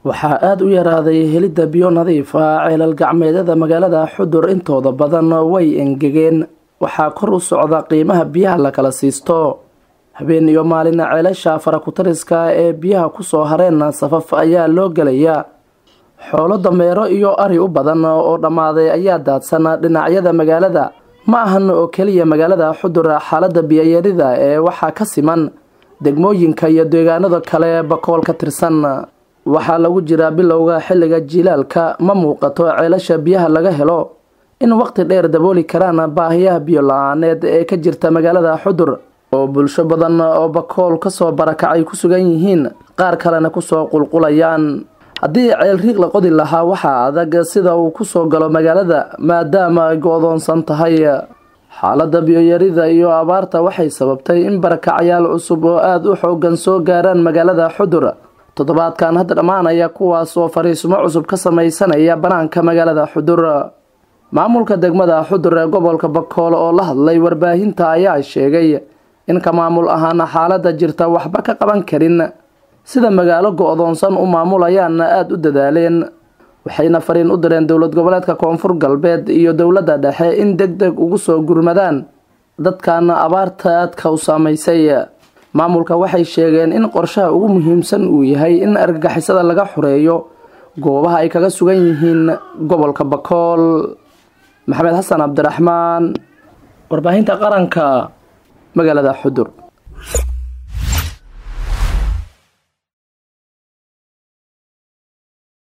waxaa aada u yaraaday helidda biyo nadiif ah ceelal gacmeedyada magaalada xudur intooda badan way engegeen waxaa kor u socda qiimaha biyaha la kala siisto habeen iyo maalin ceelasha farakutariska ee biyaha kusoo hareen safaf ayaa loo gelayaa xoolo dameero iyo ari u badan oo dhammaaday ayaa daadsan dhinacyada magaalada ma ahan oo keliya magaalada xudur xaaladda biyoyarida ee waxaa ka siman degmooyinka iyo deegaanada kale bakool ka tirsan waxaa lagu jiraa bilowga xilliga jilaalka ma muuqato ceelasha biyaha laga helo in waqti dheer dabooli karaan baahiyaha biyo la-aaneed ee ka jirta magaalada xudur oo bulsho badan oo bakool kasoo barakacay ku sugan yihiin qaar kalena kusoo qulqulayaan haddii ceel riiq la qodi lahaa waxaa adag sida uu kusoo galo magaalada maadaama ay go-doonsan tahay xaaladda biyoyarida iyo abaarta waxay sababtay in barakacyaal cusub oo aada u xoogan soo gaaraan magaalada xudur toddobaadkan hadda dhammaanaya kuwaas oo fariismo cusub ka sameysanaya banaanka magaalada xudur maamulka degmada xudur ee gobolka bakool oo la hadlay warbaahinta ayaa sheegay in ka maamul ahaan xaaladda jirta waxba ka qaban karin sida magaalo go-doonsan u maamulayaanna aada u dadaaleen waxayna fariin u direen dowlad goboleedka koonfur galbeed iyo dowladda dhexe in deg deg ugu soo gurmadaan dadkan abaarta aadka u saameysay maamulka waxay sheegeen in qorshaha ugu muhiimsan uu yahay in argagixisada laga xoreeyo goobaha ay kaga sugan yihiin gobolka bakool maxamed xasan cabdiraxmaan warbaahinta qaranka magaalada xudur